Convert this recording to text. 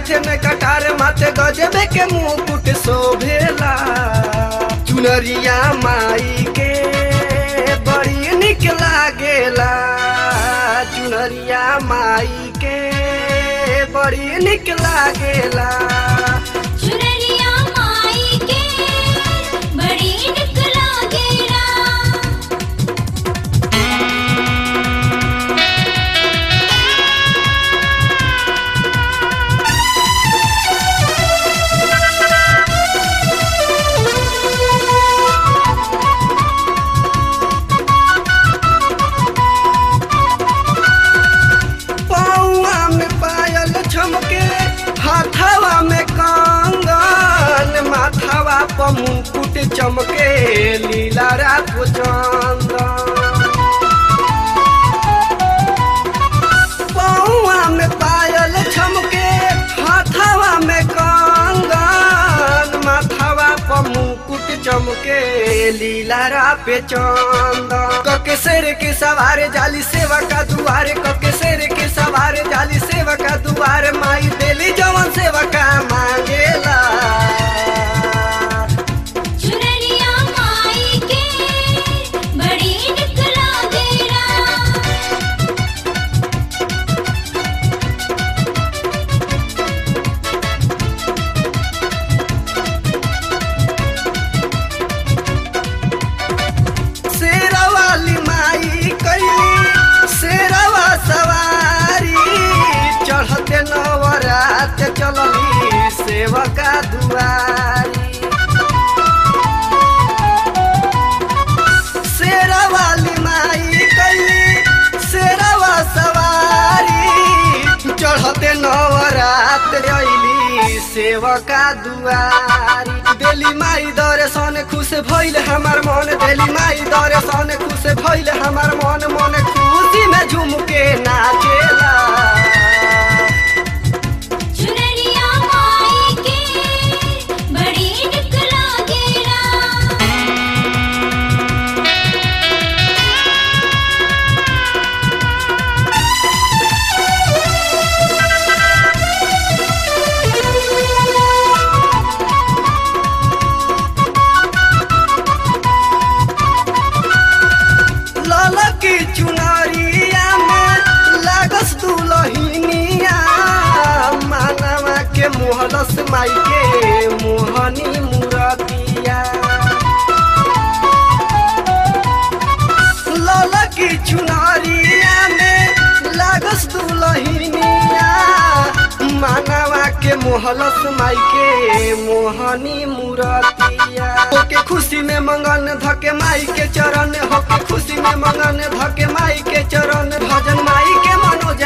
हाथे में कटार माथे गजबे के मुकुट शोभेला चुनरिया माई के बड़ी निक लागेला चुनरिया माई के बड़ी निक लागेला चुनरिया माई के बड़ी निक लागेला पौआ में पायल छमके हाथवा में कंगन माथावा पर मुकुट चमके लीला रात चंदन पौआ में पायल छमके हाथवा में कंगन माथावा पर मुकुट चमके लीला रा पे चंदन कके शेर के सवार जाली सेवा का दुआरे कके शेर के सवार जाली सेवा का दुआर माई देली जवन सेवा का मांगेला चुनरिया माई के बड़ी निक लागेला शेरा वाली माई कैली शेरवा सवारी चढ़ते नवरात चलली सेवका दुआरी शेरा वाली माई कैली शेरवा सवारी चढ़ते नवरात रैली सेवका दुआरी देली माई दर्शन खुश भइल हमार मन देली माई दर्शन खुश भइल हमार मन मन खुशी में झूम के नाचेला चुनरिया माई के बड़ी निक लागेला ललकी चुनरिया में लागस दुलहिनिया मानवा के मोहलस माई के मोहनी मुरतिया ललकी चुनरिया में लागस दुलहिनिया मानवा के मोहलस माई के मोहनी मुरतिया होके खुशी में मंगन धके माई के चरण होके खुशी में मंगन धके माई के चरण भजन माई के मनोज